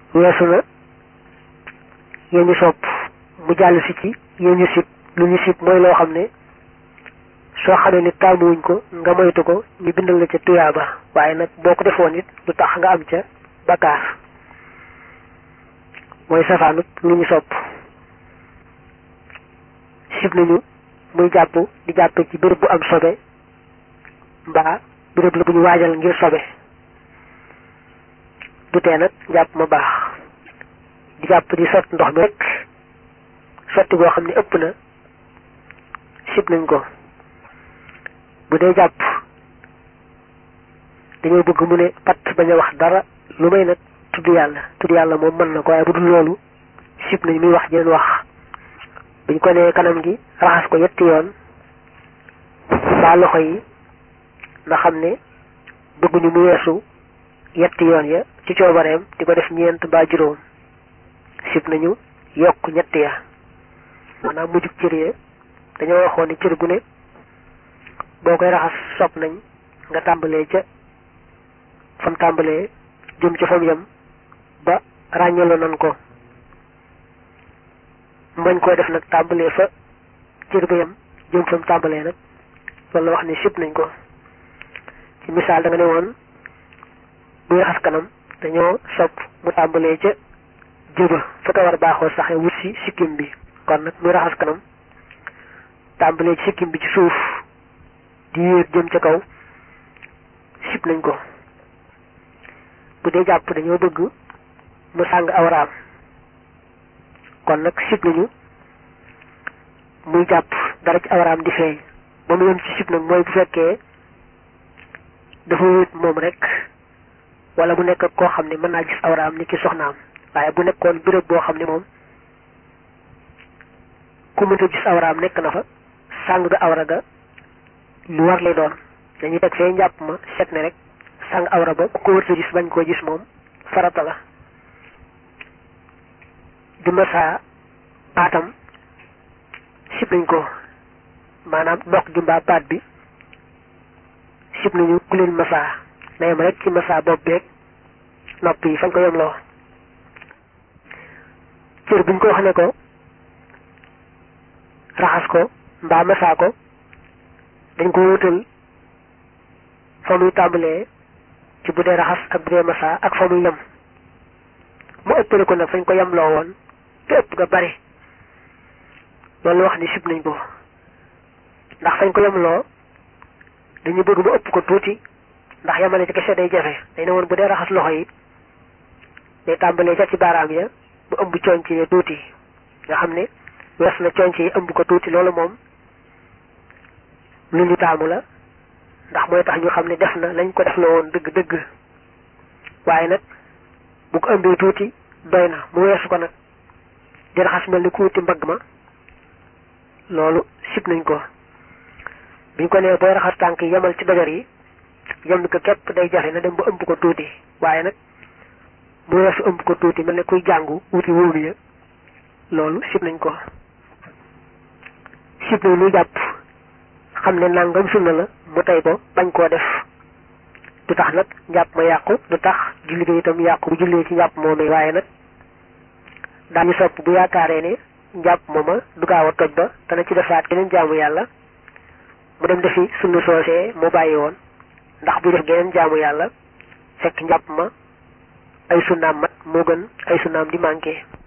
weesu na yéen ñu sopp mu jàll si ci yéen ñu sib lu ñu sib mooy loo xam ne soo xamee ni taamuwuñ ko nga moytu ko ñu bindal la ca tuyaaba waaye nag boo ko defoon it lu tax nga am ca bakkaar mooy safaanut lu ñu sopp sib nañu muy jàpp di jàppe ci béréb bu am sobe mbaa béréb la bu ñu waajal ngir sobe du tee nag jàpp ma baax di jàpp di sot ndox mi rek sotti goo xam ne ëpp na sib nañ ko bu dee jàpp dañoo bëgg mu ne pat bañ a wax dara lu may nag tudd yàlla tudd yàlla moom mën na ko waaye bu dul loolu sib nañ muy wax jeneen wax buñ ko nee kanam gi raxas ko yetti yoon baa loxo yi nga xam ne bëgguñu mu weesu yetti yoon ya ci coobareem di ko def ñeent baa juróom sib nañu yokk ñett ya maanaam mujjug cër ya dañoo waxoon ni cër gu ne boo koy raxas sopp nañ nga tàmbalee ca fam tàmbalee jëm ca fam yam ba ràññaloo nan ko mbañ koy def nag tàmbalee fa cër ba yam jëm fam tàmbalee nag loolu la wax ni sib nañ ko ci misaal da nga ne woon buy raxas kanam dañoo sopp mu tàmbalee ca jëba fa ko war baaxoo saxe wut si sikkim bi kon nag muy raxas kanam tàmbalee ci sikkim bi ci suuf di yéeg jëm ca kaw sib nañ ko bu dee jàpp dañoo bëgg mu sàng awraam kon nag sib nañu muy jàpp dara ci awraam di feeñ ba mu yem ci sib nag mooy bu fekkee dafa wéet moom rek wala mu nekk koo xam ne mën naa gis awraam ni ki soxnaam waaye bu nekkoon béréb boo xam ne moom ku mënta gis awraam nekk na fa sàng ga awra ga lu war lay doon dañuy teg fee njàpp ma set ne rek sàng awra ba ku ko wërta gis bañ koo gis moom farata la di masaa baatam sib nañ ko maanaam dox gi mbaa baat bi sib nañu ku leen masaa na yem rek ci masaa bopp beeg nopp yi fañ ko yemloo cër buñ ko wax ne ko raxas ko mbaa masaa ko dañ ko wutal fa muy tàmbalee ci bu dee raxas ak bu dee masaa ak fa muy yem mu ëppale ko nag fañ ko yemloo woon te ëpp nga bari loolu wax ni sib nañ ko ndax fañ ko yemloo dañu bëgg mu ëpp ko tuuti ndax yemale ci kese day jafe day ne woon bu dee raxas loxo yi day tàmbalee ca ci baaraam ya bu ëmb conc yi tuuti nga xam ne wees na conc yi ëmb ko tuuti loolu moom lu ñu taamu la ndax mooy tax ñu xam ne def na lañ ko def la woon dëgg dëgg waaye nag bu ko ëmbee tuuti doy na mu weesu ko nag di raxas mel ni ku wuti mbagg ma loolu sib nañ ko biñ ko nee booy raxas tànk yi yemal ci dojar yi yem ko képp day jafe na dem ba ëmb ko tuuti waaye nag mu weesu ëmb ko tuuti mel ne kuy jàngu wuti wóomu ya loolu sib nañ ko sib nañ lu jàpp xam ne nangam sunna la mu tey ko bañ koo def du tax nag njàpp ma yàqu du tax julli ga itam yàqu bu jullee ci njàpp moomee waaye nag daañu sopp bu yaakaaree ne njàpp mooma du gaaw a toj ba dana ci defaat geneen jaamu yàlla mu dem defi sunna soosee mu bàyyi woon ndax bu def geneen jaamu yàlla fekk njàpp ma ay sunnaam mat moo gën ay sunnaam di manqué